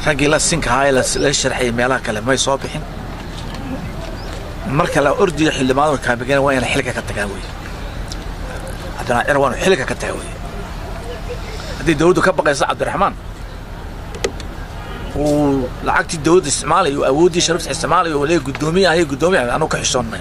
raggii la sinka ahaa ee la sharxayay meelaha kale may soo bixin marka la ordiyo xildhibaanada kaamigeen waa inay xilka ka tagaan wey haddana cir waanu xilka ka taga wey haddii dawladdu ka baqaysa cabdiraxmaan uu lacagtii dawladda isticmaalayo awooddii sharafta isticmaalayo uu leeyahy guddoomiye ahay guddoomiye anu ka xishoonnay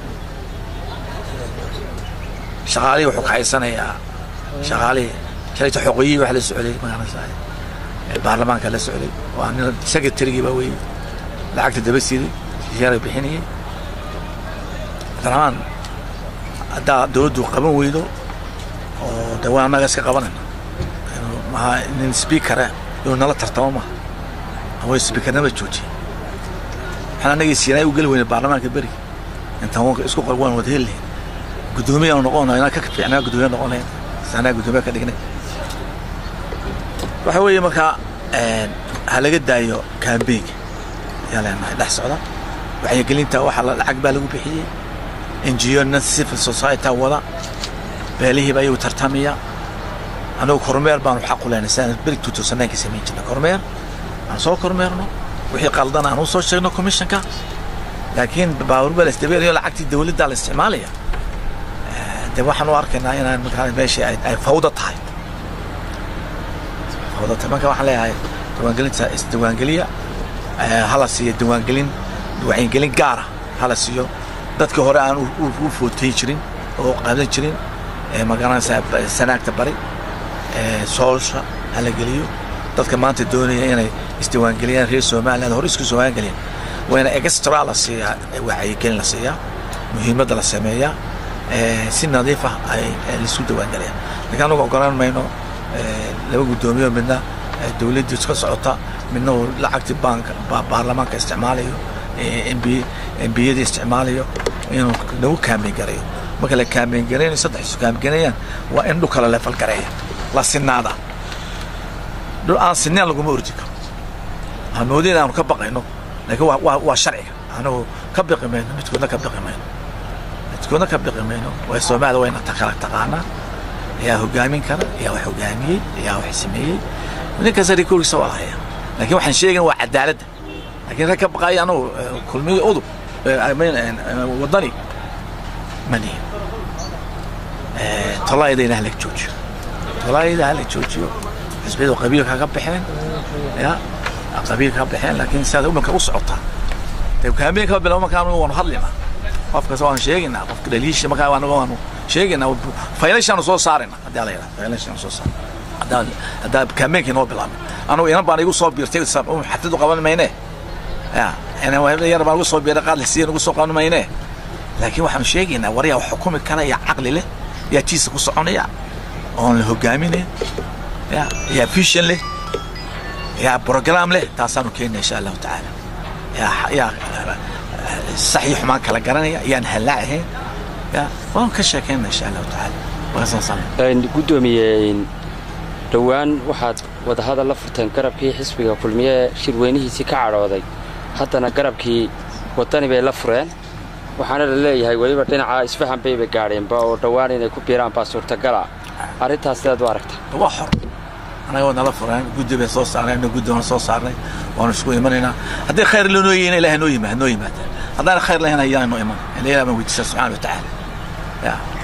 shaqaalihii wuxuu ka haysanayaa shaqaalihii shalayta xoqoyihii wax la socday magaranaysaa baarlamaanka la socday waa nin secretarygii baa weeye lacagta daba siiday yaara bixinayay cabdiraxmaan haddaa dawladdu qaban weydo oo de waa annaga iska qabanayna maha nin speakara inuu nala tartamo maha ama speakarnama joojiye waxaan annagii siinay u geli weyna baarlamaanka beriga intaan wanka isku qor waan wada heli lahayn guddoomiye aanu noqon inaan ka fiicnaa guddoomiye noqon lahayn sanaa guddoomiye ka dhignay waxa weeye markaa ha laga daayo kaambeyga ayaa leenahay dhex socda waxyagelinta waxa lacag baa lagu bixiyey ngo civil society wada beelihiiba ayuu tartamaya annagu kormeer baanu xaq u leynay sidaan berig tuutuusanaynka samayn jirnay kormeer aan soo kormeerno wixii qaldan aan u soo sheegno commissionka laakiin baaburbaa la isdabeelayo lacagtii dawladdaa la isticmaalaya de waxaan u arkaynaa inaan markaa meeshii ay fawda tahay fawda tahay marka waxaan leeyahay diiwaangelinta isdiiwaangeliya hala siiyo diiwaangelin wacyigelin gaara hala siiyo dadka hore aan u footayn jirin oo qaadan jirin magaranaysaa sanaagta bari soolsha hala geliyo dadka maanta doonaya inay isdiiwaangeliyaan reer somaliland hore isku diiwaangeliyaan waa ina extra la siiyaa wacyigelin la siiyaa muhiimadda la sameeyaa si nadiif ah ay laisu diiwaangelayaan lakiin anagu ogolaan mayno laba guddoomiyo midna dawladdii iska socota midna uu lacagtii baanka baarlamaanka isticmaalayo embiyadii isticmaalayo inuu nagu kaambeyn garayo marka la kaambeyn garaynayo saddex isu kaambeyn garayaan waa in dhul kale leefal gareeya la sinaada dhul aan sineen laguma ordi karo waxaan moodin aanu ka baqayno laakiin waa waa sharciga anagu ka biqi mayno midkoodna ka biqi mayno midkoodna ka biqi mayno waa soomaaliya wayna kala taqaanaa ayaa hogaamin kara ayaa wax hogaamiyey ayaa wax sameeyey ninkasta rikoorkiisa waa lahaya laakiin waxaan sheegana waa cadaaladda laakiin rag ka baqaaya anagu kulmiga udub waddani mani tolaayada in hala joojiyo tolaayada hala joojiyo xisbiyadu qabiilka ka baxeen ya qabiilka ka baxeen laakiin sidaad umanka u socotaa dee kaameen kaba bilaabo markaa anagu waanu hadlaynaa qofkas waan sheegaynaa qofka dhaliisha markaa anagu waanu sheegaynaa faylashaanu soo saarayna haddii ala yidhaha faylashaanu soo saarayna haddaa haddaa kaameenkii noo bilaabay anagu inan baan igu soo biirtay xafladu qaban mayne ya yar baan ugu soo biiray qaad lasiya ugu soo qaban mayne laakiin waxaanu sheegaynaa waryaa wax xukumi kara yaa caqli leh yaa jiisa ku soconaya oon la hogaaminayn ya yaa vision leh yaa program leh taasaanu keenna insha allahu tacaala yaa yaa sax iyo xumaan kala garanaya yaan hallaac ahayn ya waanu ka sheekayna insha allahu tacaala guddoomiye dhowaan waxaad wadahadal la furteen garabkii xisbiga kulmiye shirweynihiisii ka cadhooday haddana garabkii waddani bay la fureen waxaana la leeyahay weliba dhinaca isfahan bayba gaadheenba oo dhowaan inay ku biiraan baa suurtagala arrintaas sidaad u aragta waa xor anaga waa nala fureen guddi bay soo saarnay ina guddi waan soo saarnay waanu isku imanaynaa haddii khayr lanoo yihiin ilahay noo yimaad noo yimaadaan haddaan khayr lahayn ayaan noo iman ilahay baan weydiisaa subxaana wa tacaala ya